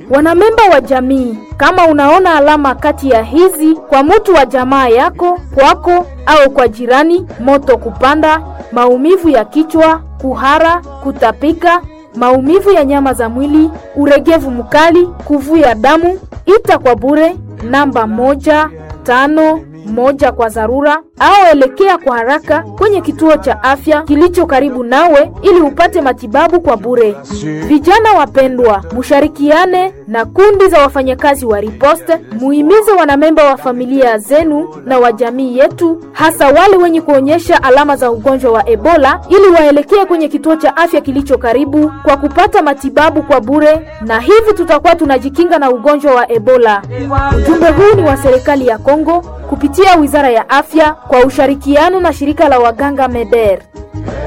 Wanamemba wa jamii, kama unaona alama kati ya hizi kwa mutu wa jamaa yako, kwako au kwa jirani: moto kupanda, maumivu ya kichwa, kuhara, kutapika, maumivu ya nyama za mwili, uregevu mkali, kuvuja damu, ita kwa bure namba moja tano moja kwa dharura au elekea kwa haraka kwenye kituo cha afya kilicho karibu nawe ili upate matibabu kwa bure. Vijana wapendwa, musharikiane na kundi za wafanyakazi wa riposte, muhimize wanamemba wa familia zenu na wa jamii yetu, hasa wale wenye kuonyesha alama za ugonjwa wa Ebola, ili waelekee kwenye kituo cha afya kilicho karibu kwa kupata matibabu kwa bure, na hivi tutakuwa tunajikinga na ugonjwa wa Ebola. Ujumbe huu ni wa serikali ya Kongo kupitia Wizara ya Afya kwa ushirikiano na shirika la waganga MEDER.